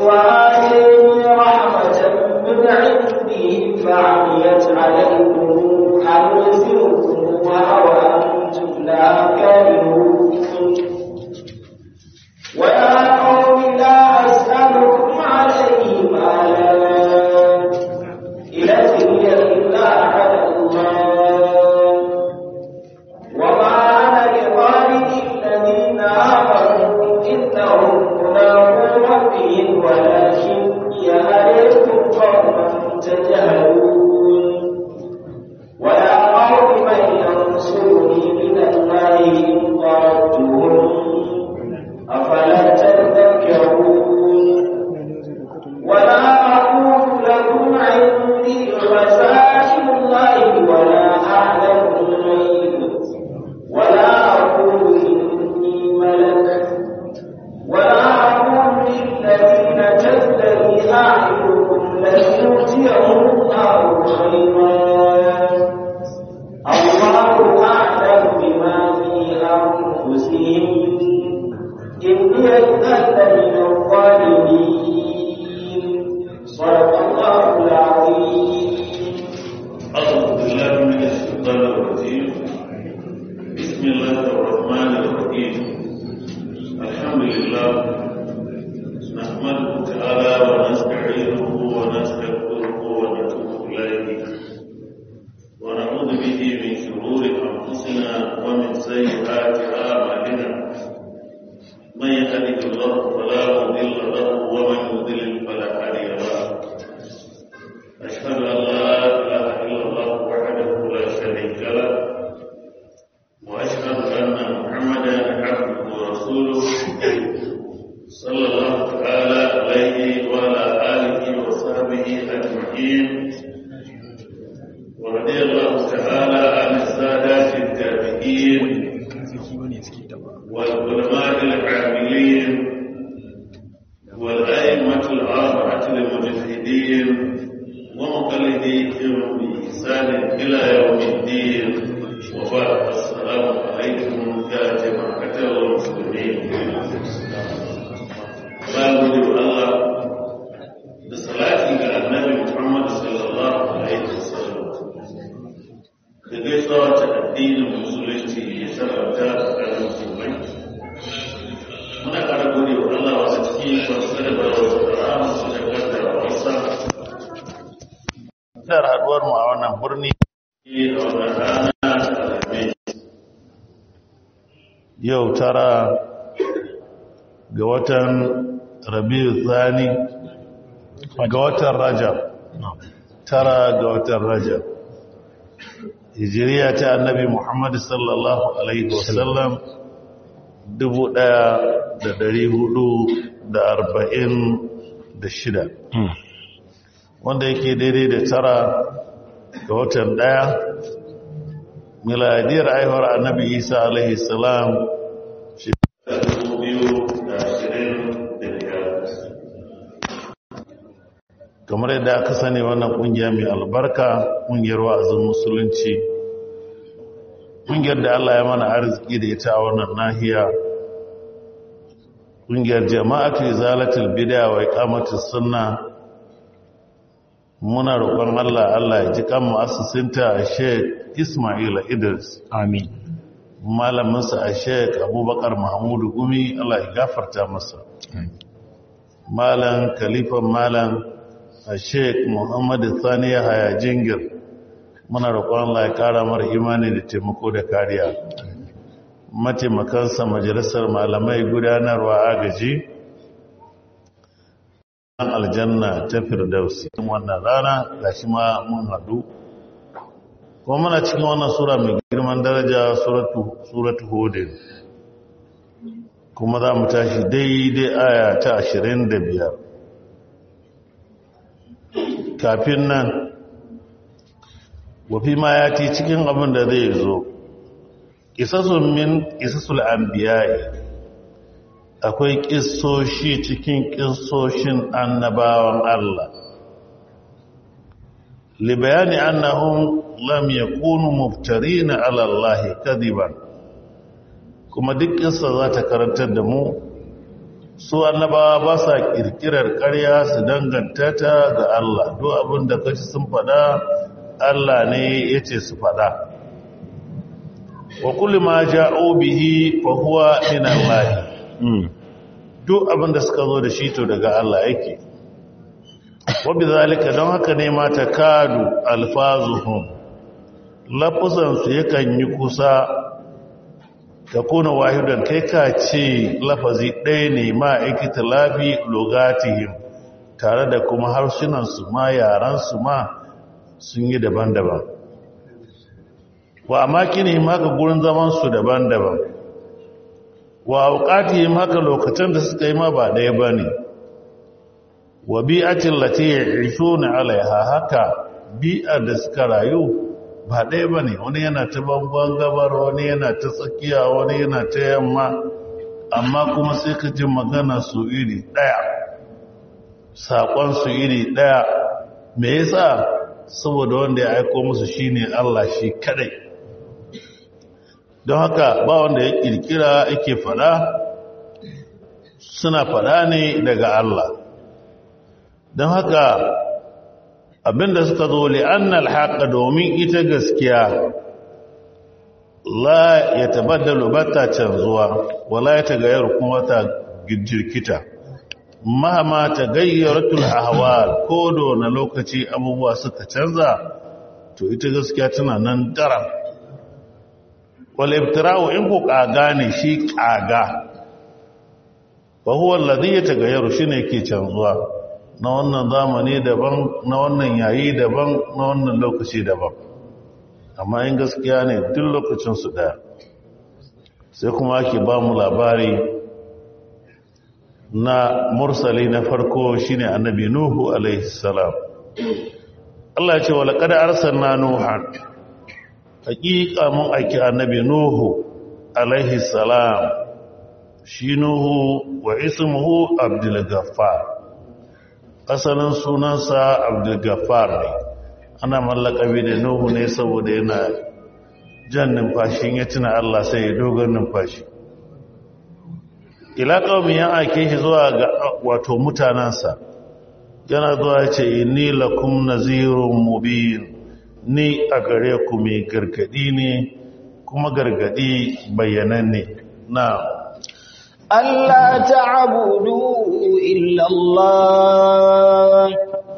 وآتيني رحمة من عنده فعميت عليكم أنزلكموها وأنتم لا كارهون ويا قوم لا أسألكم عليه مالا إن أجري إلا على الله وما أنا بطارد الذين آمنوا إنهم ملاقو ربهم ولكني أريكم قوما تجهلون ويا قوم من ينصرني من الله إن طردتهم أفلا تذكرون ولا أقول لكم عندي خزائن الله ولا أعلم الغيب ولا أقول إني ملك ولا أقول للذين تزدري أعينكم لن يؤتيهم الله خيرا الله أعلم بما في أنفسهم إني أذل من الظالمين صدق الله العظيم أعوذ بالله من الشيطان الرجيم بسم الله الرحمن الرحيم الحمد لله نحمده تعالى ونستعينه ونستغفره ونتوب إليه ونعوذ به من شرور أنفسنا ومن سيئات أعمالنا من يهده الله فلا مضل له ومن يضلل فلا هادي له أشهد أن لا إله إلا الله وحده لا شريك له وأشهد أن محمدا عبده ورسوله صلى الله تعالى عليه وعلى آله وصحبه أجمعين ورضي الله تعالى عن السادات التابعين والعلماء العاملين والأئمة الأربعة المجتهدين ومقلديهم بإحسان إلى يوم الدين وبعد السلام عليكم يا جماعة المسلمين بارك الله بصلاة النبي محمد صلى الله عليه وسلم da gaisuwa ta addinin musulunci ya sarrafa tsakanin musulmai muna ƙara gode wa Allah wasu cikin kwanse da rama su da kaddara wasa da haduwar mu a wannan birni a wannan rana da alhamis yau tara ga watan rabiu tsani ga watan rajab tara ga watan rajab hijiriya ta annabi muhammad sallallahu alaihi wasallam dubu ɗaya da dari hudu da arba'in da shida wanda yake daidai da tara ga watan ɗaya miladiyar aihuwar annabi isa alaihi salam shekara dubu biyu da ashirin da biyar kamar yadda aka sani wannan kungiya mai albarka kungiyar wa'azin musulunci kungiyar da Allah ya mana arziki da ita a wannan nahiya kungiyar jama'atu izalatul bid'a wa iqamatus sunna muna roƙon Allah Allah ya ji kan mu'assisinta a Sheikh Ismail Idris Amin. malaminsa a Sheikh Abubakar Mahmudu Gumi Allah ya gafarta masa malam kalifan malam a sheik muhammadu sani ya haya jingir muna roƙon Allah ya ƙara mara imani da taimako da kariya mataimakansa majalisar malamai gudanarwa agaji an aljanna ta firdausi wannan rana ga shi ma mun haɗu kuma muna cikin wannan sura mai girman daraja suratu hudin kuma za mu tashi daidai aya ta ashirin da biyar kafin nan wafi ma ya ti cikin abin da zai zo ƙisasun min ƙisasul anbiya'i akwai ƙisoshi cikin ƙisoshin annabawan Allah libayani annahum lam yakunu muftarina ala Allah kadiban kuma duk ƙisa za ta karantar da mu su annabawa ba sa kirkirar ƙarya su danganta ta ga Allah duk abin da kaci sun faɗa Allah ne ya ce su faɗa wa kulli ma ja'u bihi fa huwa min Allah duk abin da suka zo da shi to daga Allah yake wa bizalika don haka ne ma takadu alfazuhum lafuzan su yakan yi kusa ta kuna wahidan kai ka ce lafazi ɗaya ne ma ikita lafi logatihim tare da kuma harsunansu ma yaransu ma sun yi daban-daban wa amakini haka gurin zamansu daban-daban wa auƙatihim haka lokacin da suka yi ma ba ɗaya ba ne wa bi'atin lati ya alaiha haka bi'ar da suka rayu ba ɗaya ba ne wani yana ta bangon gabar wani yana ta tsakiya wani yana ta yamma amma kuma sai ka ji magana su iri ɗaya saƙon su iri ɗaya me yasa saboda wanda ya aiko musu shine Allah shi kadai don haka ba wanda ya kirkira yake fada suna fada ne daga Allah don haka abinda suka zo li'annal haqa domin ita gaskiya la ya tabaddalu bata canzuwa wala ya tagayyar kuma ta jirkita mahama tagayyaratul ahwal ko da na lokaci abubuwa suka canza to ita gaskiya tana nan daram wal ibtira'u in ku kaga ne shi kaga fa huwa alladhi yatagayyaru shine yake canzuwa na wannan zamani daban na wannan yayi daban na wannan lokaci daban amma in gaskiya ne duk lokacin su daya sai kuma ake ba mu labari na mursali na farko shine annabi nuhu alaihi salam Allah ya ce wa laqad arsalna nuhan haqiqa mun aiki annabi nuhu alaihi salam shi nuhu wa ismuhu abdul ghaffar asalin sunansa abdul ghaffar ne ana mallakabi da nuhu ne saboda yana jan numfashin ya tuna Allah sai ya dogon numfashi ila qaumi ya ake shi zuwa ga wato mutanansa yana zuwa ce inni lakum nazirun mubin ni a gare ku mai gargadi ne kuma gargadi bayyananne na Allah ta'budu illa Allah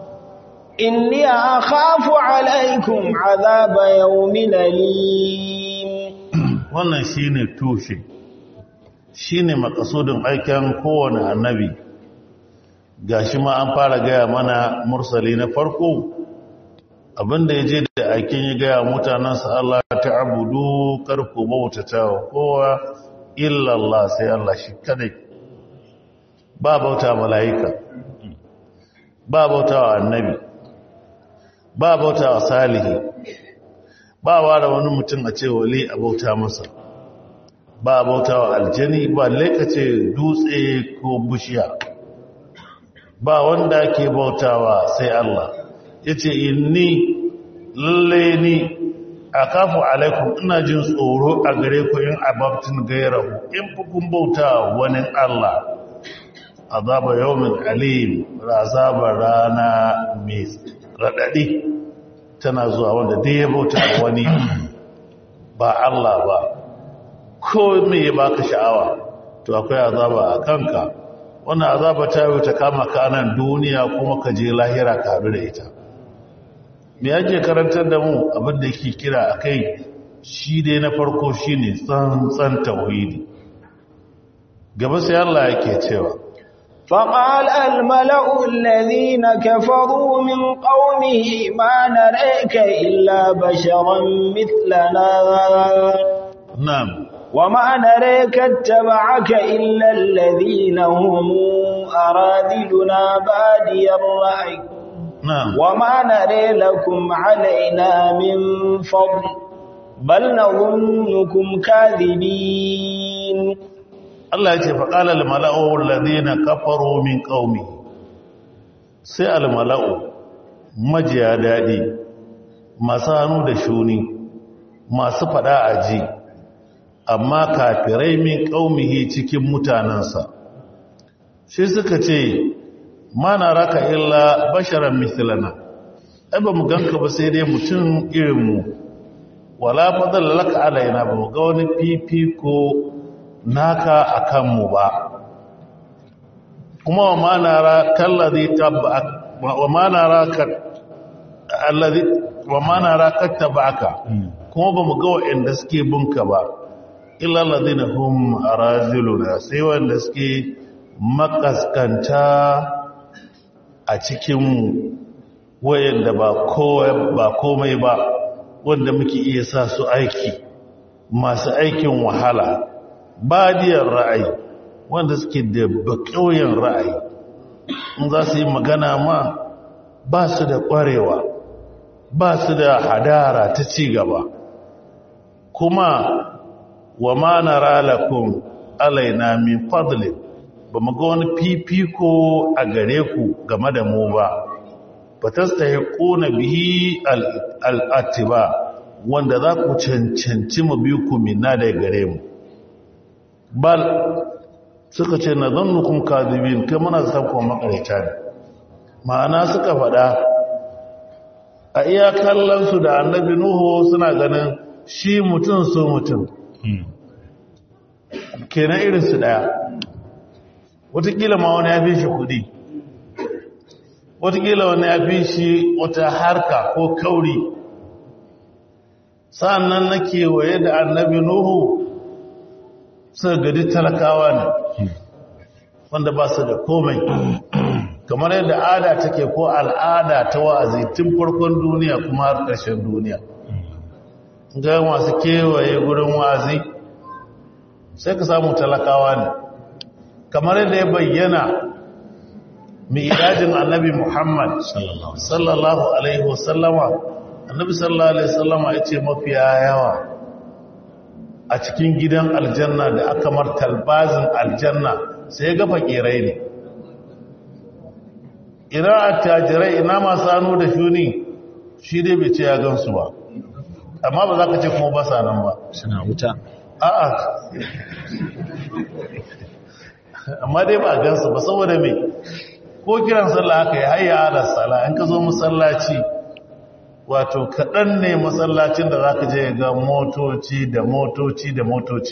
inni akhafu alaikum azaba yawmin alim wannan shine tushe shine makasudin aikin kowane annabi gashi ma an fara gaya mana mursali na farko abinda ya je da aikin ya gaya mutanensa Allah ta abudu karku bautata wa kowa illallah sai Allah shi kadai ba bauta mala'ika ba bauta wa annabi ba bauta wa salihi ba wa da wani mutum a ce wali a bauta masa ba bauta wa aljani ba laikace dutse ko bishiya ba wanda ke bautawa sai Allah ya ce inni lalle ni a kafu alaikum ina jin tsoro a gare ku yin ababtin gairahu in kun bauta wani Allah azaba yawmin alim azabar rana mai raɗaɗi tana zuwa wanda dai ya bauta wani ba Allah ba ko me ya baka sha'awa to akwai azaba a kanka wannan azaba ta yi ta kama ka nan duniya kuma ka je lahira ka haɗu da ita me yake karantar da mu abin da yake kira a kai shi dai na farko shi ne tsantsan tauhidi gaba sai Allah yake cewa فقال الملأ الذين كفروا من قومه ما نريك إلا بشرا مثلنا نعم وما نريك اتبعك إلا الذين هم أراذلنا بادي الرأي نعم وما نري لكم علينا من فضل بل نظنكم كاذبين Allah ya ce faƙala al-mala'u alladhina kafaru min qaumi sai al-mala'u majiya dadi masu hannu da shuni masu fada aji amma kafirai min qaumihi cikin mutanansa shi suka ce ma na raka illa basharan mithlana ai ba mu ganka ba sai dai mutum irinmu wala fadal laka alaina ba mu ga wani fifiko naka akan mu ba kuma wa ma nara kallazi tabba'ak wa ma nara ka allazi wa ma nara kattabaka kuma ba mu ga wa'anda suke bunka ba illa allazina hum araziluna sai wanda suke makaskanta a cikin wayanda ba ba komai ba wanda muke iya sa su aiki masu aikin wahala badiyar ra'ayi wanda suke da bakauyen ra'ayi in za su yi magana ma ba su da ƙwarewa ba su da hadara ta ci gaba kuma wa ma nara lakum alaina min fadlin ba mu ga wani fifiko a gare ku game da mu ba ba ta ƙona bihi al'atiba wanda za ku cancanci mu biyu ku minna da gare mu bal suka ce na zannukun kadibin kai muna zafon makarita ne ma'ana suka faɗa a iya kallonsu da annabi nuhu suna ganin shi mutum su mutum kenan irinsu ɗaya watakila ma wani ya fi shi kudi watakila wani ya fi shi wata harka ko kauri sa'annan na kewaye da annabi nuhu suka gadi talakawa ne wanda ba su da komai kamar yadda ada take ko al'ada ta wa'azi tun farkon duniya kuma har ƙarshen duniya ga masu kewaye gurin wa'azi sai ka samu talakawa ne kamar yadda ya bayyana mi'rajin annabi Muhammad sallallahu alaihi wasallama annabi sallallahu alaihi wasallama yace mafiya yawa a cikin gidan aljanna da aka mar talbazin aljanna sai ga fakirai ne ina attajirai ina masu hannu da shuni shi dai bai ce ya gansu ba amma ba za ka ce kuma ba sa nan ba suna wuta a'a amma dai ba gansu ba saboda mai ko kiran sallah haka ya hayya ala sala in ka zo masallaci wato kaɗan ne masallacin da za ka je ga motoci da motoci da motoci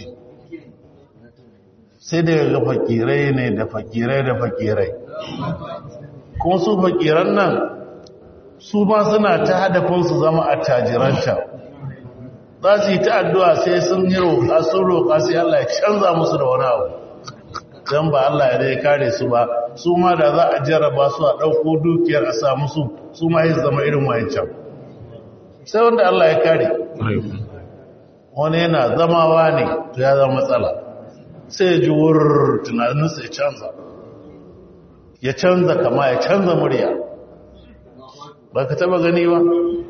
sai daga ga fakirai ne da fakirai da fakirai kuma su fakiran nan su ba suna ta hadafin su zama a tajiranta za su yi ta addu'a sai sun yi roƙa sun roƙa sai Allah ya canza musu da wani abu don ba Allah ya dai kare su ba su ma da za a jarraba su a ɗauko dukiyar a sa musu su ma yi zama irin wayancan sai wanda Allah ya kare wani yana zamawa ne to ya zama matsala sai ya ji wurin tunaninsa ya canza ya canza kama ya canza murya ba ka taba gani ba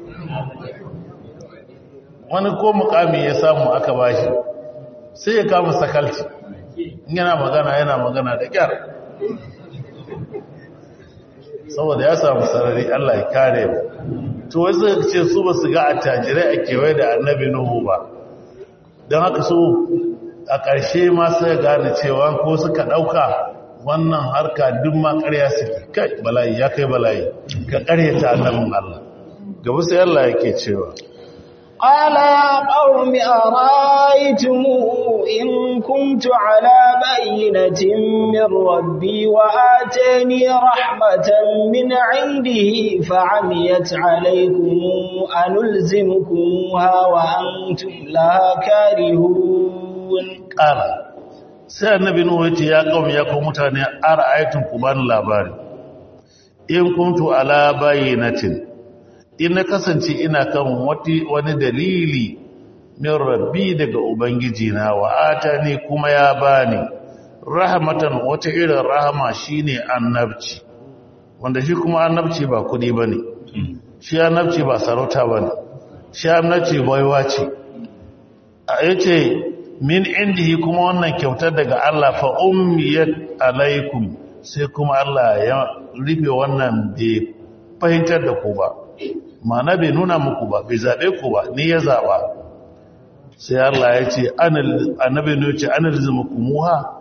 wani ko mukami ya samu aka bashi sai ya kama sakalci yana magana yana magana da kyar saboda ya samu sarari Allah ya kare mu to wai suka ce su ba su ga attajirai a kewaye da annabi nuhu ba don haka su a ƙarshe ma sai gane cewa ko suka ɗauka wannan harka duk ma ƙarya suke kai bala'i ya kai bala'i ka ƙaryata annabin Allah gaba sai Allah yake cewa قال يا قوم أرأيتم إن كنت على بينة من ربي وآتاني رحمة من عنده فعميت عليكم أنلزمكمها وأنتم لها كارهون قال sai annabi nuhu yace ya kaum ya ku mutane ara'aytum ku bani labari in kuntu ala bayyinatin in na kasance ina kan wani dalili min rabbi daga ubangiji na wa atani kuma ya bani rahmatan wata irin rahama shine annabci wanda shi kuma annabci ba kudi bane shi annabci ba sarauta bane shi annabci baiwa ce yace min indihi kuma wannan kyautar daga Allah fa ummiyat alaikum sai kuma Allah ya rufe wannan bai fahimtar da ku ba mana bai nuna muku ba bai zaɓe ku ba ni ya zaɓa sai Allah ya ce annabi ne ce an rizumuku muha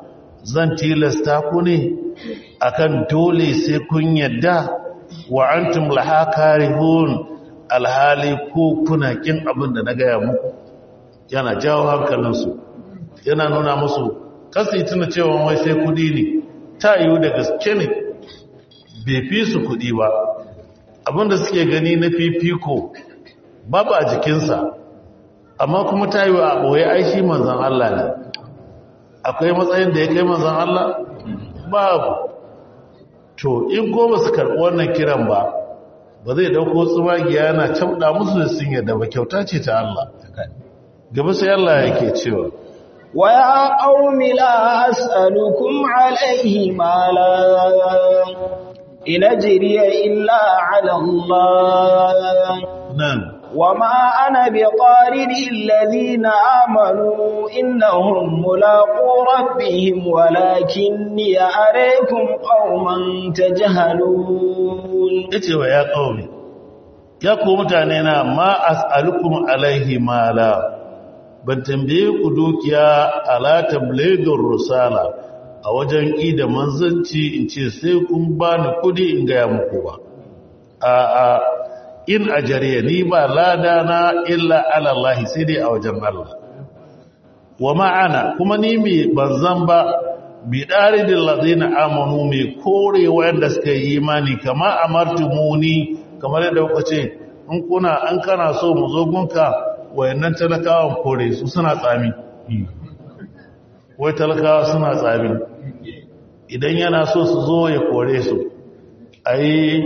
zan tilasta ku ne akan dole sai kun yadda wa antum laha karihun alhali ko kuna kin abin da na gaya muku yana jawo hankalinsu yana nuna musu kasi tuna cewa wai sai kudi ne ta yiwu da gaske ne bai fi su kudi ba abinda suke gani na fifiko babu a jikinsa amma kuma ta yiwu a ɓoye aishi manzan Allah ne akwai matsayin da ya kai manzan Allah babu to in goma su karɓi wannan kiran ba ba zai ɗauko tsumagiya yana cabɗa musu da sun yadda ba kyauta ce ta Allah gaba sai Allah yake cewa ويا قوم لا أسألكم عليه مالا إن أجري إلا على الله nan وما أنا بطارد الذين آمنوا إنهم ملاقو ربهم ولكني أريكم قوما تجهلون yace wa ya qaumi ya ku mutane na ma as'alukum alaihi mala ban tambaye ku dukiya ala tablighr rusala a wajen ida manzanci in ce sai kun bani kudi in gaya muku ba a a in ajariya ni ba lada na illa ala Allah sai dai a wajen Allah wa ma'ana kuma ni mai banzan ba bi daridil ladina amanu mai kore wanda suka yi imani kama amartumuni kamar yadda kuka ce in kuna an kana so mu zo gunka wayannan talakawan kore su suna tsami wai talakawa suna tsami idan yana so su zo ya kore su ayi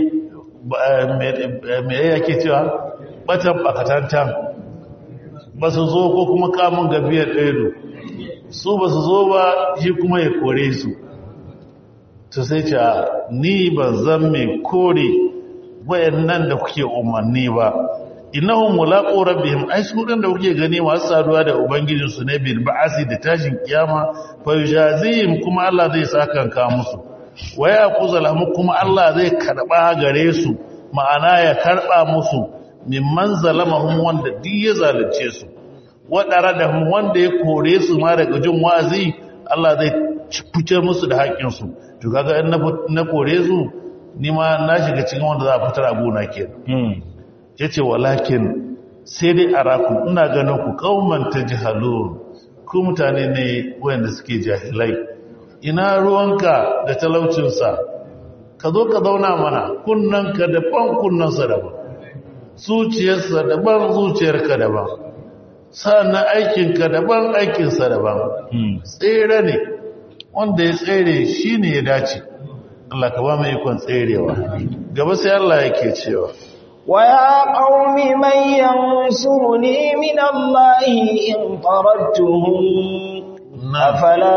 me yake cewa batan bakatantan ba su zo ko kuma kamun gabiyar ɗaya su ba su zo ba shi kuma ya kore su to sai ce ni ban zan mai kore wayannan da kuke umarni ba innahum mulaqu rabbihim ai su dan da kuke gani masu saduwa da ubangijin su ne bil ba'asi da tashin kiyama fa yujazihim kuma Allah zai saka ka musu wa yaquza lahum kuma Allah zai karba gare su ma'ana ya karba musu mimman zalamahum wanda duk ya zalunce su wadara da wanda ya kore su ma daga jin wa'azi Allah zai fice musu da haƙƙin su to kaga in na kore su ni ma na shiga cikin wanda za a fitar abu na kenan ya ce walakin sai dai a rakun ina ganin ku kauman ta jihalun ku mutane ne wayanda suke jahilai ina ruwanka da talaucinsa ka zo ka zauna mana kunnanka daban kunnansa daban zuciyarsa daban zuciyarka daban sa'annan aikinka daban aikinsa daban tsere ne wanda ya tsere shi ne ya dace Allah ka ba mai ikon tserewa gaba sai Allah yake cewa ويا قوم من ينصرني من الله إن طردتهم أفلا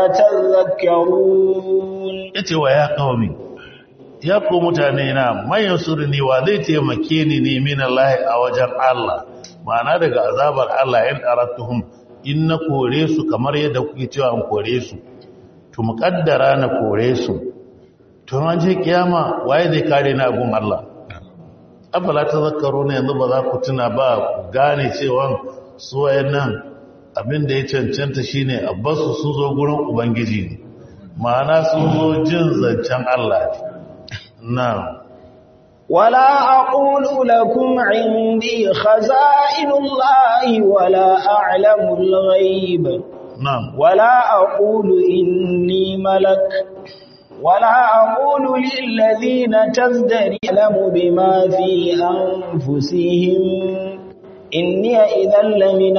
تذكرون yace wa ya qaumi ya ku mutane na man yansurni wa zai taimake ni ne min Allah a wajen Allah ma'ana daga azabar Allah in aratuhum in na kore su kamar yadda kuke cewa an kore su to muqaddara na kore su to an je kiyama waye zai kare ni a gun Allah afala ta zakaro ne yanzu ba za ku tuna ba ku gane cewa su wayannan abin da ya cancanta shine abbasu su zo gurin ubangiji ne ma'ana sun zo jin zancen Allah ne na ولا أقول لكم عندي خزائن الله ولا أعلم الغيب na'am ولا أقول إني ملك ولا أقول للذين تزدري أعلم بما في أنفسهم إني إذا لمن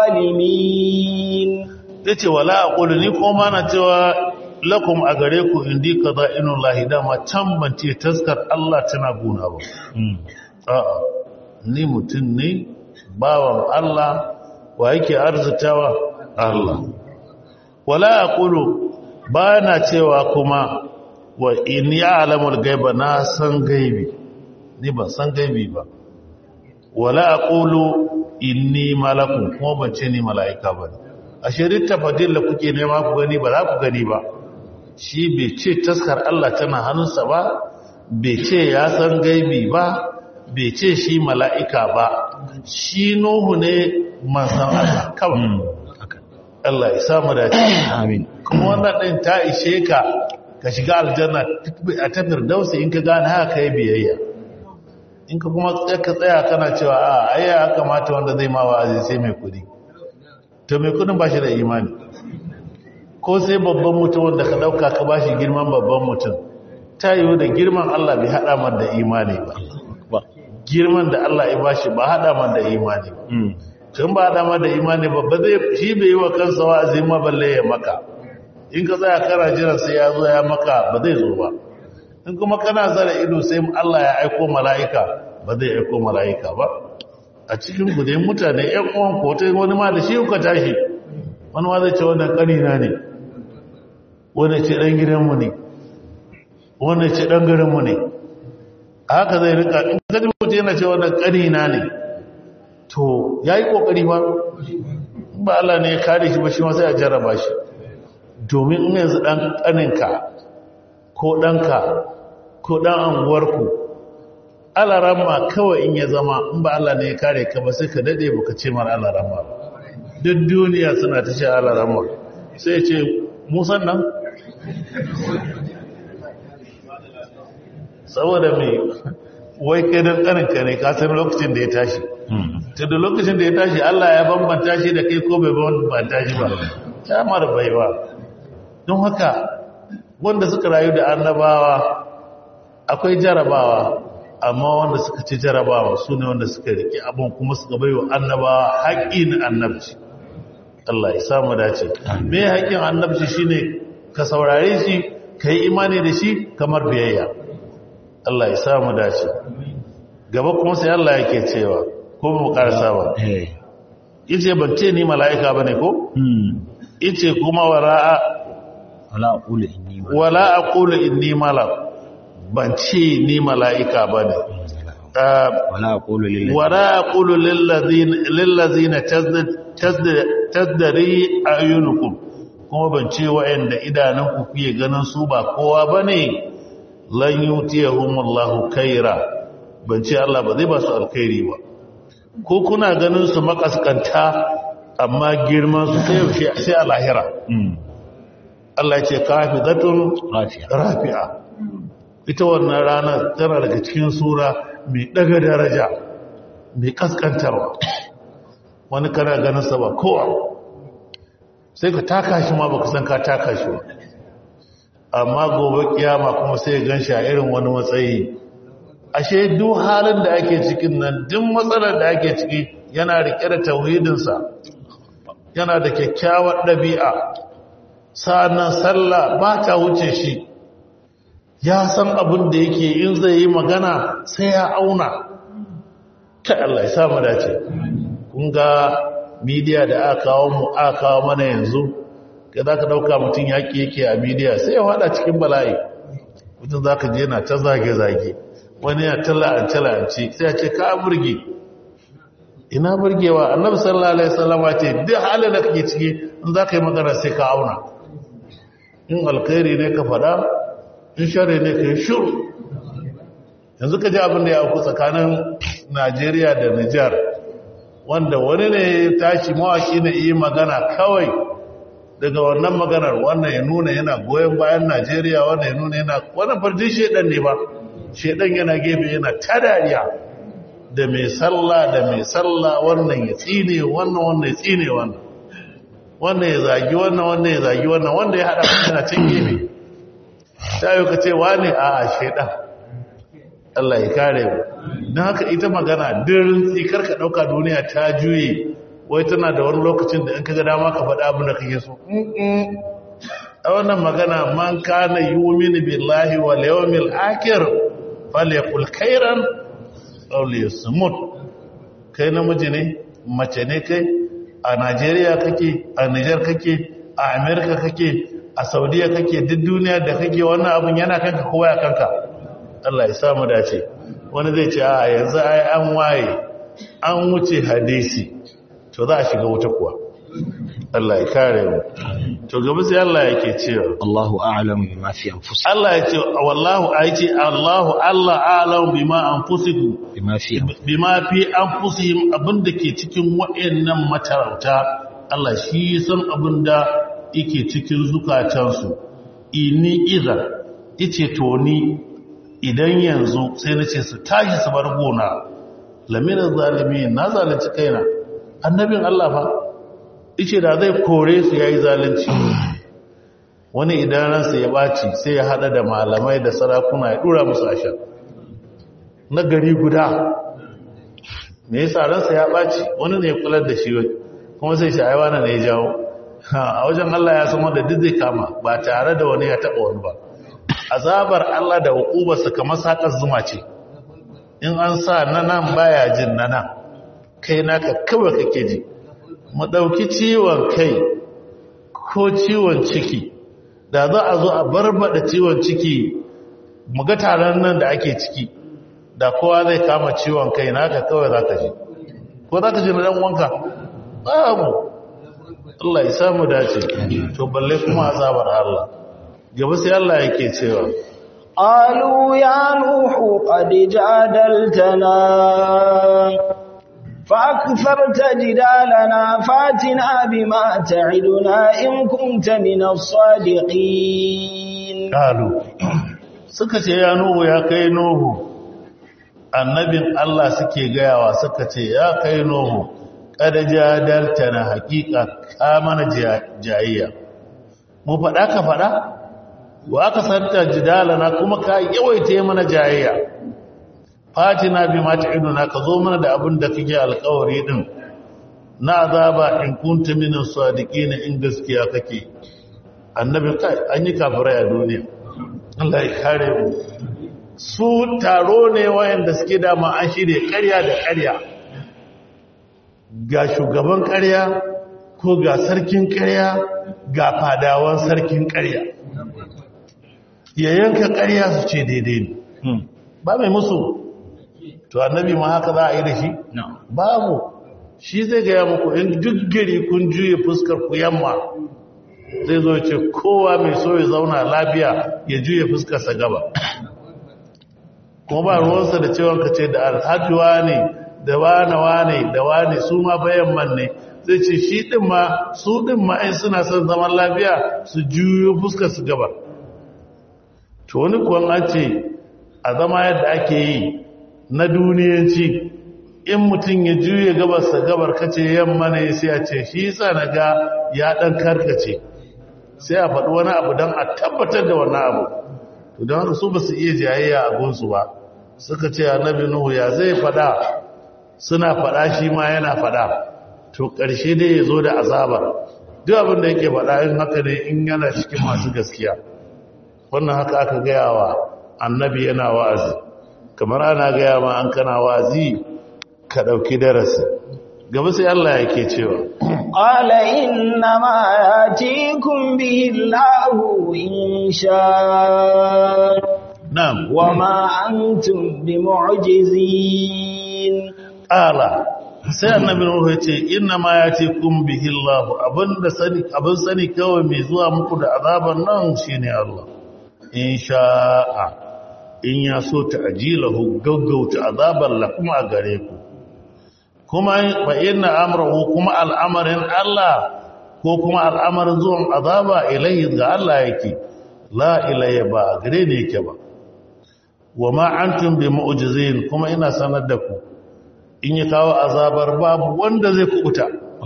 الظالمين yace wala aqulu ni ko ma na cewa lakum a gare ku indi qada'inullahi dama can ban ce taskar Allah tana guna ba a'a ni mutum ne bawan Allah wa yake arzitawa Allah wala aqulu ba na cewa kuma wa in ya'lamul gaiba na san gaibi ni ban san gaibi ba wala aqulu inni malakun kuma ban ce ni mala'ika bane ashe littafin da kuke nema ku gani ba za ku gani ba shi bai ce taskar Allah tana hannunsa ba bai ce ya san gaibi ba bai ce shi mala'ika ba shi nuhu ne manzan Allah kawai Allah ya samu dace amin kuma wannan din ta ishe ka ka shiga aljanna a ta firdausi in ka gane haka kai biyayya in ka kuma ka tsaya kana cewa a ai ya kamata wanda zai ma wa'azi sai mai kudi to mai kudin ba shi da imani ko sai babban mutum wanda ka dauka ka ba shi girman babban mutum ta yiwu da girman Allah bai hada man da imani ba ba girman da Allah ya bashi ba hada man da imani ba mm tun ba hada man da imani ba ba zai shi bai yi wa kansa wa'azi ma balle ya maka in ka tsaya kana jiran sai ya zo ya maka ba zai zo ba in kuma kana zara ido sai Allah ya aiko mala'ika ba zai aiko mala'ika ba a cikin ku dai mutane ƴan uwan ko ta wani ma da shi kuka tashi wani ma zai ce wannan ƙanina ne wani ce ɗan gidanmu ne wani ce ɗan garinmu ne a haka zai rika in gaji mutu yana ce wannan ƙanina ne to ya yi ƙoƙari ba ba Allah ne ya kare shi ba shi ma sai a jarraba shi domin in yanzu ɗan ƙaninka ko ɗanka ko ɗan anguwarku alaramma kawai in ya zama in ba Allah ne ya kare ka ba sai ka daɗe ba ka ce mara alaramma ba duk duniya suna ta ce alaramma sai ce musan nan saboda mai wai kai don ƙaninka ne ka san lokacin da ya tashi mm ta da lokacin da ya tashi Allah ya bambanta shi da kai ko bai bambanta shi ba ta mara baiwa don haka wanda suka rayu da annabawa akwai jarabawa amma wanda suka ci jarabawa su ne wanda suka riƙe abin kuma suka bai wa annabawa haƙƙi na annabci Allah ya samu dace me haƙƙin annabci shine ka saurare shi ka yi imani da shi kamar biyayya Allah ya samu dace gaba kuma sai Allah yake cewa ko mu karasa ba eh yace ban ce ni mala'ika bane ko mm yace kuma wara'a wala aqulu inni ma wala aqulu inni malak ban ce ni mala'ika bane Ah, wala aqulu lil wala aqulu lil ladina lil ladina tazdad- tazdad- tazdari ayunukum kuma ban ce wa'anda idanunku kuke ganin su ba kowa bane lan yutiyahumullahu khaira ban ce Allah ba zai ba su alkhairi ba ko kuna ganin su makaskanta amma girman su sai yaushe sai a lahira mm Allah ya ce kafizatun rafiya rafi'a ita wannan rana tana daga cikin sura mai daga daraja mai kaskantarwa wani kana ganin sa ba kowa sai ka taka shi ma baka san ka taka shi ba amma gobe kiyama kuma sai ya ganshi a irin wani matsayi ashe duk halin da ake cikin nan duk matsalar da ake ciki yana rike da tauhidinsa yana da kyakkyawar ɗabi'a sa'annan sallah ba ta wuce shi ya san abin da yake in zai yi magana sai ya auna ta Allah ya samu dace kun ga midiya da aka kawo mu aka kawo mana yanzu ka za ka ɗauka mutum yaƙi yake a midiya sai ya waɗa cikin bala'i mutum za ka je na ta zage-zage wani ya ta la'ance-la'ance sai ya ce ka burge ina burgewa annabi sallallahu alaihi wasallam ce duk halin da kake ciki in za ka yi magana sai ka auna in alkhairi ne ka faɗa in shari ne ka yi shuru yanzu ka ji abin da ya auku tsakanin najeriya da nijar wanda wani ne ya tashi mawaki na iya magana kawai daga wannan maganar wannan ya nuna yana goyon bayan najeriya wannan ya nuna yana wannan farjin shaidan ne ba shaidan yana gefe yana ta dariya da mai sallah da mai sallah wannan ya tsine wannan wannan ya tsine wannan wannan ya zagi wannan wannan ya zagi wannan wanda ya haɗa yana can gefe ta yi ka ce wani a a shaidan Allah ya kare mu don haka ita magana dirin tsikar ka ɗauka duniya ta juye wai tana da wani lokacin da in ka ga dama ka faɗa abin da kake so Mm-mm. a wannan magana man kana yu'minu billahi wal yawmil akhir falyakul khairan aw liyasmut kai namiji ne mace ne kai a Najeriya kake a Niger kake a America kake a Saudiya kake duk duniya da kake wannan abun yana kanka kowa ya kanka Allah ya samu dace wani zai ce a yanzu ai an waye an wuce hadisi to za a shiga wuta kuwa Allah ya kare mu to gaba sai Allah yake cewa Allahu a'lamu bima fi anfusihim Allah ya ce wallahu aiti Allahu Allah a'lamu bima anfusikum bima fi bima fi anfusihim abinda ke cikin wayannan matarauta Allah shi san abin da yake cikin zukatansu ini idan ice to ni idan yanzu sai na ce su tashi su bar gona lamirin zalimi na zalunci kaina annabin Allah fa ice da zai kore su yayi zalunci wani idan ransa ya baci sai ya hada da malamai da sarakuna ya dura musu ashar na gari guda me yasa ransa ya baci wani ne ya kular da shi kuma sai shi aiwana ne ya jawo a wajen Allah ya san wanda duk zai kama ba tare da wani ya taba wani ba azabar Allah da hukubarsa kamar sakar zuma ce in an sa na nan baya jin na nan kai naka kawai kake ji mu ɗauki ciwon kai ko ciwon ciki da za a zo a barbada ciwon ciki mu ga taron nan da ake ciki da kowa zai kama ciwon kai naka kawai za ka ji ko za ka ji na ɗan wanka babu Allah ya samu dace to balle kuma azabar Allah gaba sai Allah yake cewa قالوا يا نوح قد جادلتنا فأكثرت جدالنا فاتنا بما تعدنا إن كنت من الصادقين قالوا suka ce ya nuhu ya kai nuhu annabin Allah suke gayawa suka ce ya kai nuhu kada jadalta na hakika ka mana jayayya mu faɗa ka faɗa wa aka santa jidalana kuma ka yawaita mana jayayya fatina bi ma ta'iduna ka zo mana da abin da kake alƙawari din na azaba in kunta min as-sadiqin in gaskiya kake annabi kai an yi kafirai a duniya Allah ya kare mu su taro ne wayanda suke da ma an shirye ƙarya da ƙarya ga shugaban ƙarya ko ga sarkin ƙarya ga fadawan sarkin ƙarya ya yanka ƙarya su ce daidai ne ba mai musu to annabi ma haka za a yi da shi babu shi zai gaya muku in duk gari kun juye fuskar ku yamma zai zo ce kowa mai so ya zauna lafiya ya juye fuskarsa gaba kuma ba ruwansa da cewa ka ce da alhajuwa ne da wane wane da wane su ma bayan man ne zai ce shi ɗin ma su ɗin ma in suna son zaman lafiya su juyo fuskarsu gaba to wani kuwan an ce a zama yadda ake yi na duniyanci in mutum ya juye gabarsa gabar kace yamma ne sai a ce shi sa na ga ya ɗan karkace sai a faɗi wani abu don a tabbatar da wani abu to don haka su ba su iya jayayya a gunsu ba suka ce annabi nuhu ya zai faɗa suna faɗa shi ma yana faɗa to ƙarshe dai ya zo da azabar duk abin da yake faɗa in haka ne in yana cikin masu gaskiya wannan haka aka gaya wa annabi yana wa'azi kamar ana gaya ma an kana wa'azi ka ɗauki darasi gaba sai Allah yake cewa قال إنما ياتيكم به الله إن شاء na'am وما أنتم بمعجزين ala sai annabi Nuhu ya ce inna ma yatikum bihi Allah abinda sani abin sani kawai mai zuwa muku da azaban nan shine Allah in sha'a in ya so ta'jilahu gaggauta azaban la kuma a gare ku kuma fa inna amrahu kuma al'amarin Allah ko kuma al'amarin zuwan azaba ilayhi ga Allah yake la ilayya ba gare ne yake ba wa ma antum bi mu'jizin kuma ina sanar da ku in ya kawo azabar babu wanda zai kubuta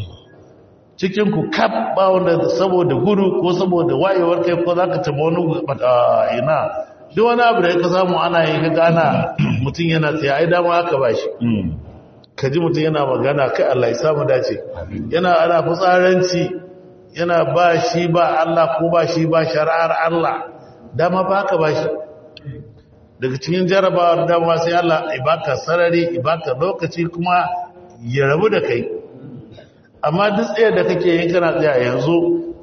cikin ku kaf ba wanda saboda gudu ko saboda wayewar kai ko zaka taba wani bata ina duk wani abu da ka samu ana yi ka gana mutum yana tsaye ai dama aka bashi ka ji mutum yana magana kai Allah ya samu dace yana ana fitsaranci yana ba shi ba Allah ko ba shi ba shari'ar Allah dama ba ka bashi daga cikin jarabawar dama sai Allah ibaka sarari ibaka lokaci kuma ya rabu da kai amma duk tsaye da kake yin kana tsaya yanzu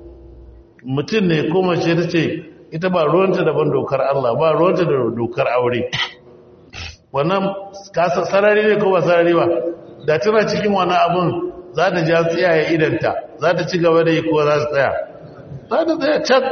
mutum ne ko mace ta ce ita ba ruwanta daban dokar Allah ba ruwanta da dokar aure wannan kasa sarari ne ko ba sarari ba da tana cikin wani abun za ta ja tsayaye idanta za ta ci gaba da yi ko za ta tsaya za ta tsaya can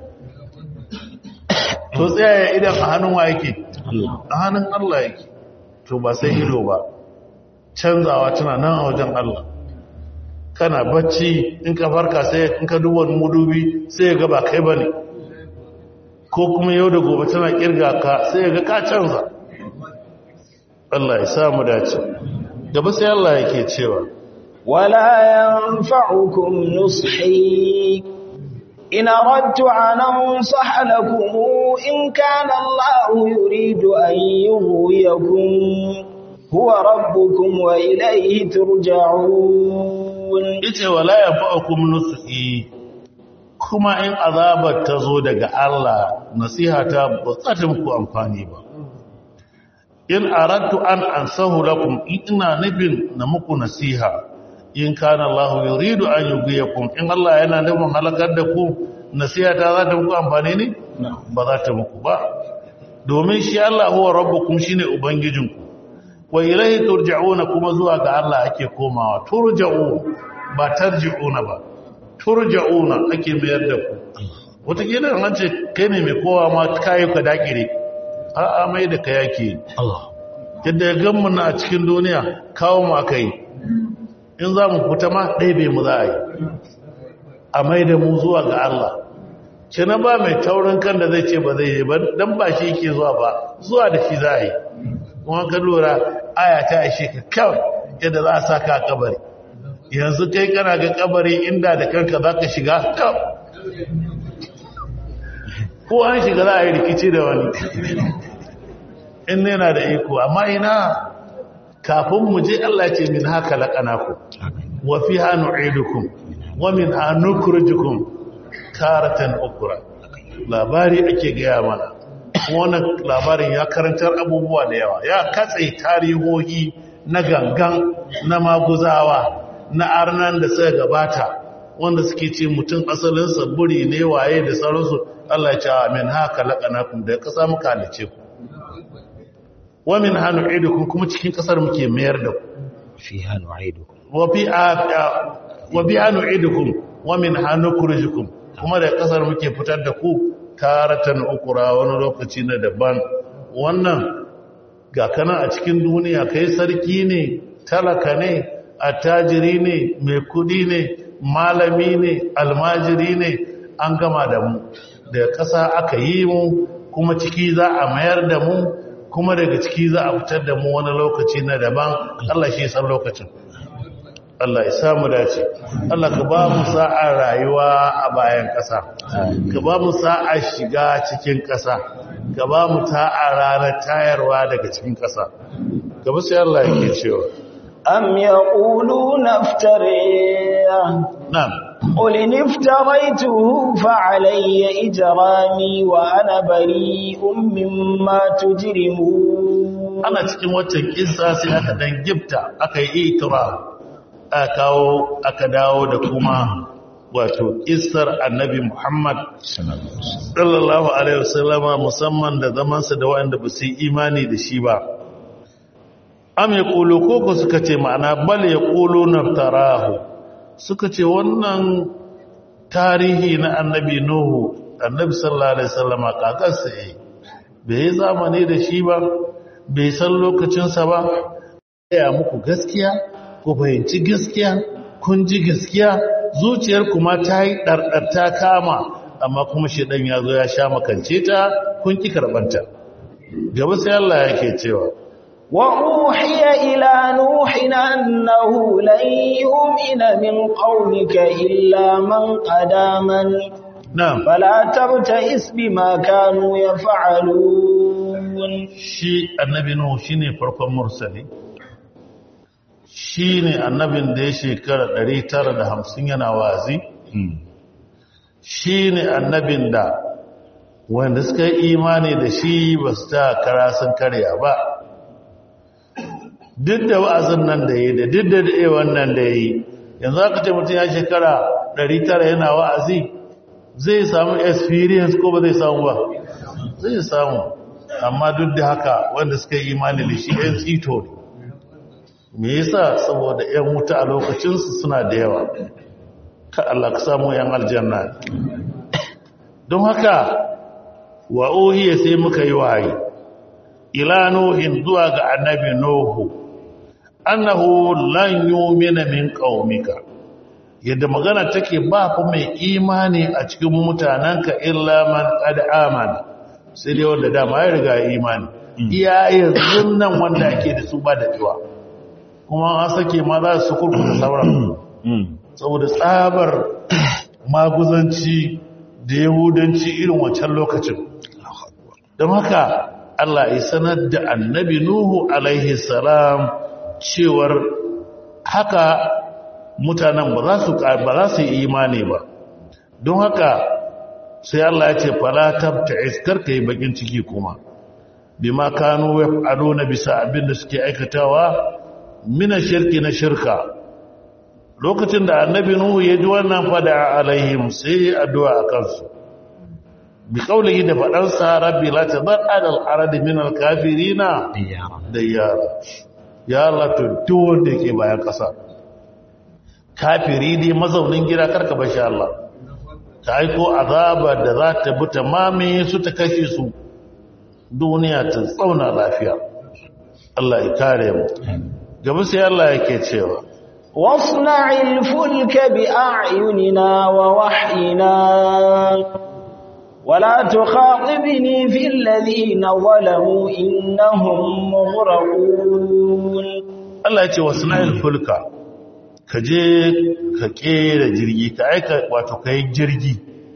to tsayaye idan a hannun wa yake a hannun Allah yake to ba sai ido ba canzawa tana nan a wajen Allah kana bacci in ka farka sai in ka duba mudubi sai ya ga ba kai bane ko kuma yau da gobe tana kirga ka sai ya ga ka canza Allah ya samu dace gaba sai Allah yake cewa ولا ينفعكم نصحي إن أردت أن أنصح لكم إن كان الله يريد أن يغويكم هو ربكم وإليه ترجعون ita wala yanfa'ukum nushi kuma in azabar ta zo daga Allah nasiha ta ba za ta muku amfani ba in aradtu an ansahu lakum ina nufin na muku nasiha in kana Allah yuridu an yughyikum in Allah yana nufin halakar da ku nasiha ta za ta muku amfani ne ba za ta muku ba domin shi Allah huwa rabbukum shine ubangijinku wa ilaihi turja'una kuma zuwa ga Allah ake komawa turja'u ba tarji'una ba turja'una ake mayar da ku wata kila an ce kai ne mai kowa ma kai ka dakire a a mai da kai yake Allah yadda ya gan mu na a cikin duniya kawo mu akai in za mu fita ma ɗaibe mu za a yi a mai da mu zuwa ga Allah ce na ba mai taurin kan da zai ce ba zai yi ba don ba shi yake zuwa ba zuwa da shi za a yi kuma ka lura aya ta ashe ka kawai yadda za a sa ka a kabari yanzu kai kana ga kabari inda da kanka za ka shiga kawai ko an shiga za a yi rikici da wani in yana da iko amma ina kafin mu je Allah ce min haka laƙanaku wa fi hannu aidukum wa min hannu kurjikun karatan ukura labari ake gaya mana wannan labarin ya karantar abubuwa da yawa ya katse tarihohi na gangan na maguzawa na arnan da suka gabata wanda suke ce mutum asalin saburi ne waye da sauransu Allah ya ce min haka laƙanakum da ƙasa muka halice ku wa min hannu aidukum kuma cikin ƙasar muke mayar da ku fiha nu'idukum wa fi wa bi hannu aidukum wa min hannu kurjukum kuma da ƙasar muke fitar da ku taratan ukura wani lokaci na daban wannan ga kana a cikin duniya kai sarki ne talaka ne attajiri ne mai kudi ne malami ne almajiri ne an gama da mu da ƙasa aka yi mu kuma ciki za a mayar da mu kuma daga ciki za a fitar da mu wani lokaci na daban Allah shi san lokacin Allah ya samu dace Allah ka ba mu sa'a rayuwa a bayan ƙasa ka ba mu sa'a shiga cikin ƙasa ka ba mu ta'a ranar tayarwa daga cikin ƙasa gaba sai Allah yake cewa أم يقولون افتريه na'am قل إن افتريته فعلي إجرامي وأنا بريء مما تجرمون ana cikin waccan kissa sai aka dan gifta aka yi itira aka kawo aka dawo da kuma wato kissar annabi Muhammad sallallahu alaihi wasallama musamman da zamansa da waɗanda ba su yi imani da shi ba am ya ƙulo koko suka ce ma'ana bal ya ƙulo naftarahu suka ce wannan tarihi na annabi Nuhu annabi sallallahu alaihi wasallama kakarsa yi bai yi zamani da shi ba bai san lokacinsa ba ya muku gaskiya ku fahimci gaskiya kun ji gaskiya zuciyar kuma ta yi ɗarɗarta kama amma kuma shiɗan ya zo ya sha makance ta kun ƙi karɓanta gaba sai Allah yake cewa وأوحي إلى نوح أنه لن يؤمن من قومك إلا من قد آمن na'am فلا تبتئس بما كانوا يفعلون shi annabi Nuhu shine farkon mursali shine annabin da ya shekara 950 yana wazi shine annabin da wanda suka yi imani da shi ba su ta kara sun karya ba duk da wa'azin nan da yi da duk da daɗe wannan da yi yanzu aka ce mutum ya shekara 900 yana wa'azi zai samu experience ko ba zai samu ba zai samu amma duk da haka wanda suka yi imani da shi ‘yan tsito ne me yasa saboda ‘yan wuta a lokacinsu suna da yawa ka Allah ka samu ‘yan aljanna don haka wa ohiya sai muka yi wahayi ila nuhin zuwa ga annabi nuhu annahu lan yu'mina min qaumika yadda magana take ba fa mai imani a cikin mutanenka illa man qad amana sai dai wanda dama ya riga ya imani iya yanzu nan wanda ake da su ba da jiwa kuma an sake ma za su kurkuta sauran saboda tsabar maguzanci da yahudanci irin wancan lokacin don haka Allah ya sanar da annabi Nuhu alaihi salam cewar haka mutanen ba za su ba za su yi imani ba don haka sai Allah ya ce fala tabta'is karka yi bakin ciki kuma bima kanu yaf'aluna bisa abin da suke aikatawa mina shirki na shirka lokacin da annabi nuhu ya ji wannan fada alaihim sai addu'a a kansu bi kaulihi da faɗansa rabbi la tadar adal aradi min al kafirina da yara ya Allah to duk wanda yake bayan ƙasa kafiri ne mazaunin gida karka bashi Allah ta aiko azaba da za ta bi ta mamaye su ta kashe su duniya ta tsauna lafiya Allah ya kare mu gaba sai Allah yake cewa واصنع الفلك بأعيننا ووحينا ولا تخاطبني في الذين ظلموا إنهم مغرقون Allah ya ce wasna'il fulka ka je ka kera jirgi ka aika wato kai jirgi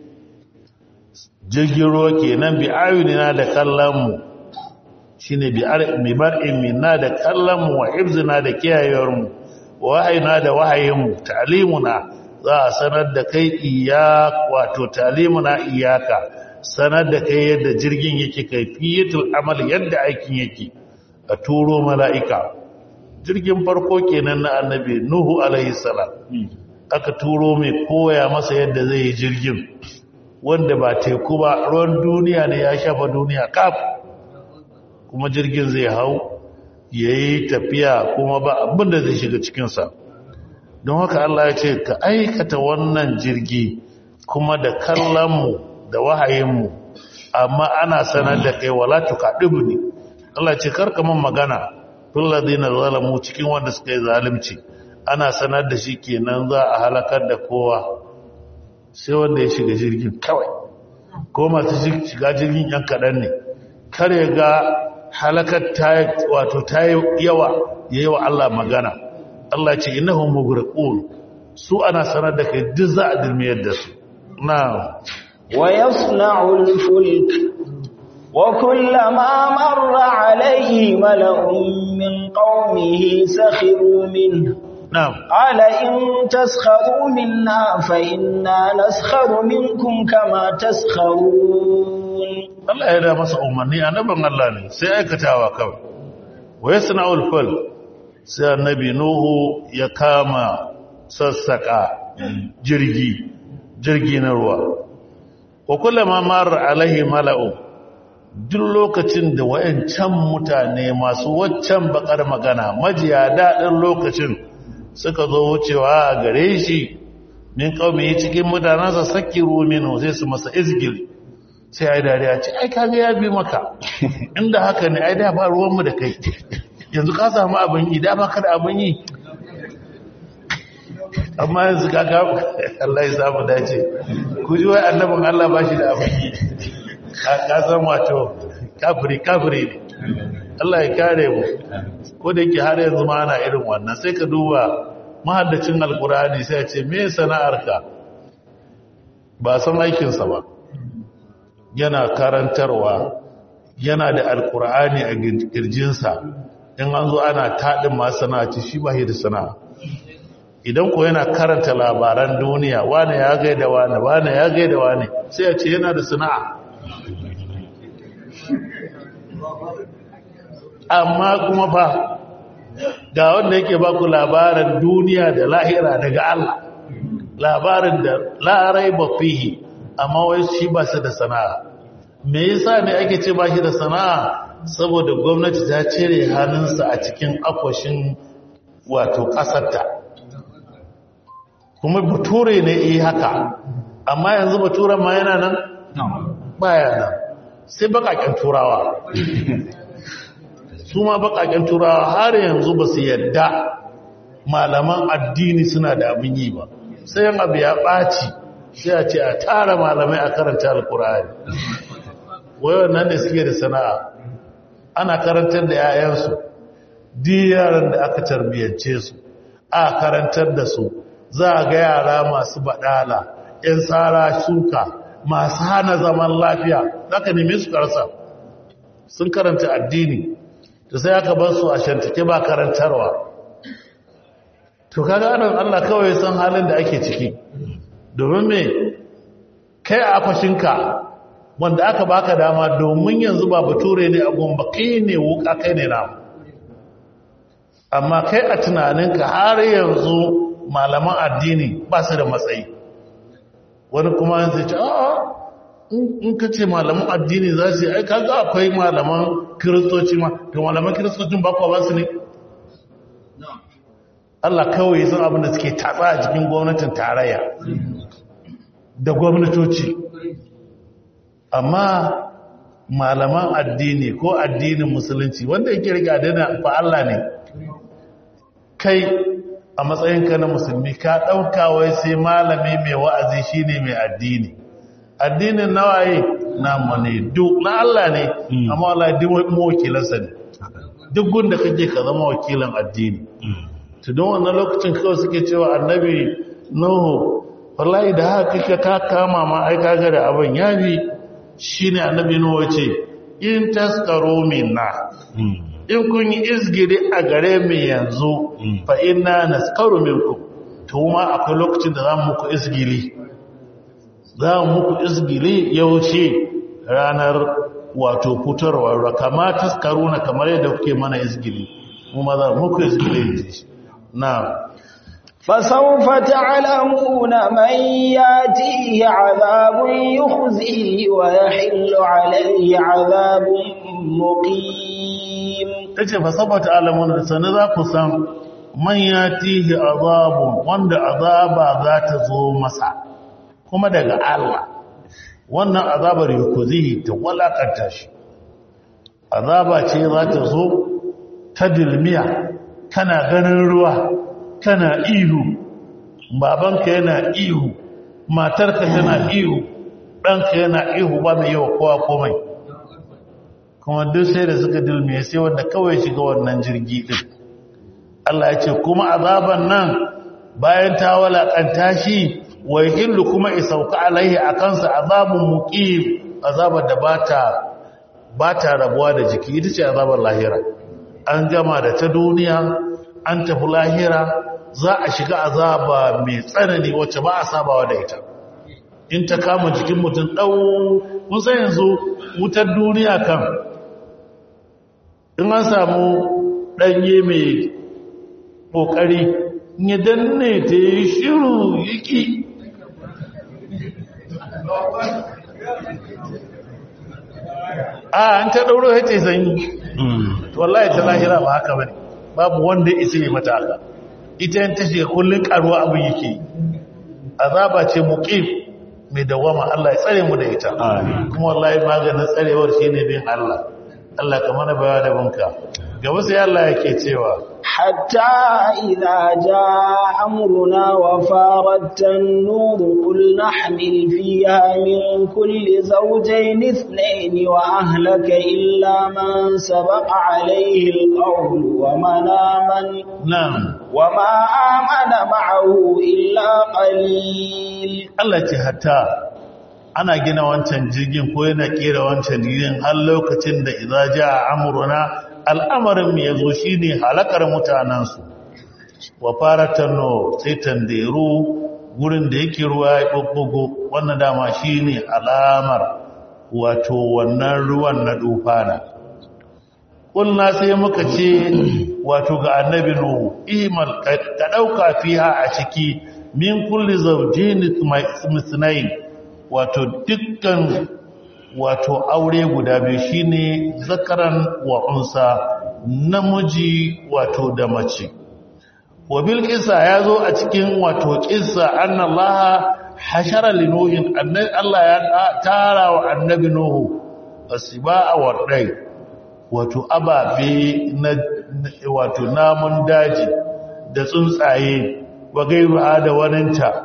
jirgin ruwa kenan bi ayunina da kallonmu shine bi bi bar'in minna da kallonmu wa hifzina da kiyayewarmu wahayina da wahayinmu ta'limuna za a sanar da kai iya wato ta'limuna iyaka sanar da kai yadda jirgin yake kaifiyatul amal yadda aikin yake a turo mala'ika jirgin farko kenan na annabi nuhu alaihi salam aka turo mai koya masa yadda zai yi jirgin wanda ba teku ba ruwan duniya ne ya shafa duniya kaf kuma jirgin zai hau ya yi tafiya kuma ba abinda zai shiga cikinsa don haka Allah ya ce ka aikata wannan jirgi kuma da kallonmu da wahayinmu amma ana sanar da kai wala tukaɗibu ne Allah ce karka man magana filladina zalamu cikin wanda suka yi zalimci ana sanar da shi kenan za a halakar da kowa sai wanda ya shiga jirgin kawai ko masu shiga jirgin yan kaɗan ne kare ga halakar ta wato ta yawa ya yi wa Allah magana Allah ce innahum mughraqun su ana sanar da kai duk za a dilmiyar da su na wa yasna'u al-fulk wa kullama marra alayhi mala'un min qaumihi sakhiru minhu na'am قال إن تسخروا منا فإنا نسخر منكم كما تسخرون Allah ya da masa umarni annabin Allah ne sai aikatawa kawai wa yasna'ul fal sai annabi nuhu ya kama sassaka jirgi jirgi na ruwa wa kullama mar alaihi mala'u duk lokacin da wayancan mutane masu waccan bakar magana majiya dadin lokacin suka zo wucewa a gare shi min kaumi cikin mutanansa sakiru minhu sai su masa izgil sai ai dariya ce ai kaga ya bi maka inda haka ne ai da ba ruwanmu da kai yanzu ka samu abin yi da baka da abin yi amma yanzu kaga Allah ya samu dace ku ji wai annabin Allah ba shi da abin yi ka san wato kafiri kafiri ne Allah ya kare mu ko da yake har yanzu ma ana irin wannan sai ka duba mahaddacin alkurani sai ya ce me sana'arka ba san aikinsa ba yana karantarwa yana da alkur'ani a girjinsa in an zo ana taɗin masu sana'a shi ba da sana'a idan ko yana karanta labaran duniya wane ya gaida wane wane ya gaida wane sai ya ce yana da sana'a amma kuma fa ga wanda yake baku labarin duniya da lahira daga Allah labarin da larai ba fihi amma wai shi ba su da sana'a me yasa ne ake ce ba shi da sana'a saboda gwamnati ta cire hannunsa a cikin akwashin wato ƙasarta kuma bature ne yi haka amma yanzu baturen ma yana nan baya nan sai bakaken turawa su ma bakaken turawa har yanzu ba su yadda malaman addini suna da abin yi ba sai yin abu ya ɓaci sai a ce a tara malamai a karanta alkur'ani wayo nan da suke da sana'a ana karantar da 'ya'yansu di yaran da aka tarbiyyance su a karantar da su za a ga yara masu baɗala 'yan tsara shuka masu hana zaman lafiya za ka nemi su karsa sun karanta addini da sai aka bar su a shantake ba karantarwa to kaga anan Allah kawai san halin da ake ciki domin me kai a fashinka wanda aka baka dama domin yanzu ba bature ne a gomba kai ne wuka kai ne na amma kai a tunaninka har yanzu malaman addini ba su da matsayi wani kuma yanzu ce a in ka ce malaman addini za su yi ai kaga akwai malaman kiristoci ma to malaman kiristocin ba kuwa ba su ne Allah kawai sun abin da suke tatsa a cikin gwamnatin tarayya da gwamnatoci amma malaman addini ko addinin musulunci wanda yake rike adana fa Allah ne kai a matsayinka na musulmi ka ɗauka wai sai malami mai wa'azi shine mai addini addinin nawaye na ne duk na Allah ne amma Allah duk wakilansa ne duk gunda kake ka zama wakilan addini to don wannan lokacin kawai suke cewa annabi nuhu wallahi da haka kake ka kama ma ai kaga da abin yabi shine annabi nuhu ce in taskaro minna in kun yi izgiri a gare mu yanzu fa inna naskaru minkum to ma akwai lokacin da zamu muku izgili za mu muku izgili yaushe ranar wato fitarwa kama taskaruna kamar yadda kuke mana izgili kuma za muku izgili na فسوف تعلمون من ياتيه عذاب يخزيه ويحل عليه عذاب مقيم tace fa sabata alamun da sanin za ku san man yatihi azabun wanda azaba za ta zo masa kuma daga Allah wannan azabar yukuzihi ta walakanta shi azaba ce za ta zo ta dilmiya kana ganin ruwa kana ihu babanka yana ihu matarka tana ihu ɗanka yana ihu ba mai yawa kowa komai kuma duk sai da suka dilmiya sai wanda kawai shiga wannan jirgi ɗin Allah ya ce kuma azaban nan bayan ta walakanta shi wai hillu kuma isauka alaihi a kansa azabun muqim azabar da bata bata rabuwa da jiki ita ce azabar lahira an gama da ta duniya an tafi lahira za a shiga azaba mai tsanani wacce ba a sabawa da ita in ta kama jikin mutum ɗau kun san yanzu wutar duniya kan in an samu ɗanye mai ƙoƙari ya danne ta yi shiru yiki a an ta ɗauro ya ce sanyi wallahi ta lahira ba haka bane babu wanda isa yi mata haka ita yin tashi kullum karuwa abin yake azaba ce muqim mai dawama Allah ya tsare mu da ita kuma wallahi maganin tsarewar shine bin Allah Allah ka mana baya da bunka gaba sai Allah yake cewa حتى إذا جاء أمرنا وفارت النور قل نحمل فيها من كل زوجين اثنين وأهلك إلا من سبق عليه القول ومن آمن na'am وما آمن معه إلا قليل Allah ce hatta ana gina wancan jirgin ko yana kera wancan jirgin har lokacin da idza jaa amruna al'amarin mu yazo shine halakar mutanansu wa faratan no sai tanderu gurin da yake ruwa ya bubbugo wannan dama shine alamar wato wannan ruwan na dufana kulna sai muka ce wato ga annabi nuhu imal ka dauka fiha a ciki min kulli zawjin misnayn wato dukkan wato aure guda biyu shine zakaran wa unsa namiji wato da mace wa bil qissa yazo a cikin wato qissa annallaha hashara linuhin annabi Allah ya tara wa annabi nuhu asibaa wa dai wato ababe na wato namun daji da tsuntsaye wa gairu da waninta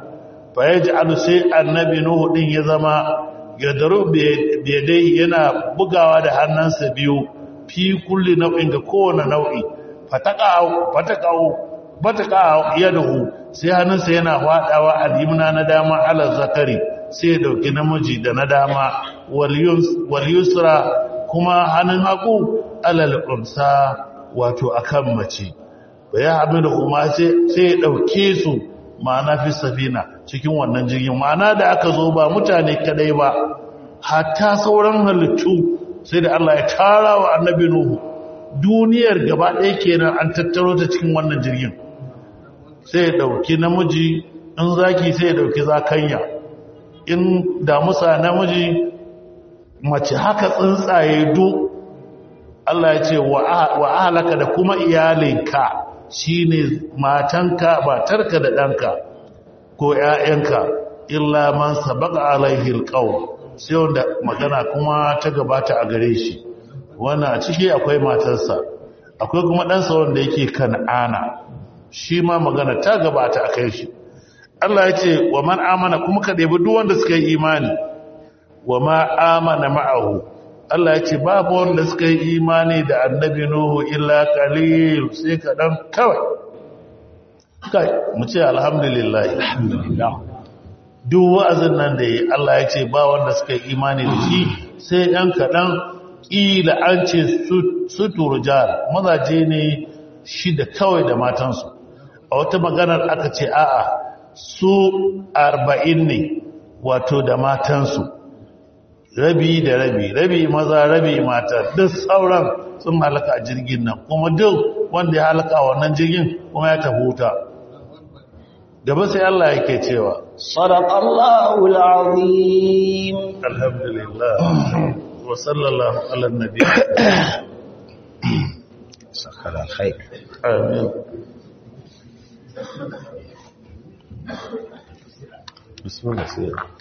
fa yaj'alu sai annabi nuhu din ya zama yadaru biyadai yana bugawa da hannunsa biyu fi kulli nau'in ga kowane nau'i fataqa'u fataqa'u fataqa'u yadahu sai hannunsa yana fadawa al-yumna na dama ala zakari sai ya dauki namiji da na dama wal yusra kuma hannun hagu alal unsa wato akan mace ya haɗu da kuma sai ya ɗauke su ma'ana fi safina cikin wannan jirgin ma'ana da aka zo ba mutane kadai ba hatta sauran halittu sai da Allah ya tara wa annabi Nuhu duniyar gaba ɗaya kenan an tattaro ta cikin wannan jirgin sai ya ɗauki namiji in zaki sai ya ɗauki zakanya in damusa namiji mace haka tsuntsaye duk Allah ya ce wa ahalaka da kuma iyalinka shine matanka matarka da ɗanka ko ‘ya'yanka illa man sabaka alaihi alƙawl sai wanda magana kuma ta gabata a gare shi wannan a ciki akwai matarsa akwai kuma ɗansa wanda yake kan'ana shi ma magana ta gabata a kai shi Allah ya ce wa man amana kuma ka ɗebi duk wanda suka yi imani wa ma amana ma'ahu Allah ya ce babu wanda suka yi imani da annabi Nuhu illa qalil sai kaɗan kawai kai mu ce alhamdulillah alhamdulillah duk wa'azin nan da yi Allah ya ce ba wanda suka yi imani da shi sai ɗan kaɗan ƙila an ce su turjar mazaje ne shi da kawai da matansu a wata maganar aka ce a'a su arba'in ne wato da matansu rabi da rabi rabi maza rabi mata duk sauran sun halaka a jirgin nan kuma duk wanda ya halaka a wannan jirgin kuma ya tafi wuta gaba sai Allah yake cewa sadaqallahu alazim alhamdulillah wa sallallahu ala nabi sakala alkhair amin bismillah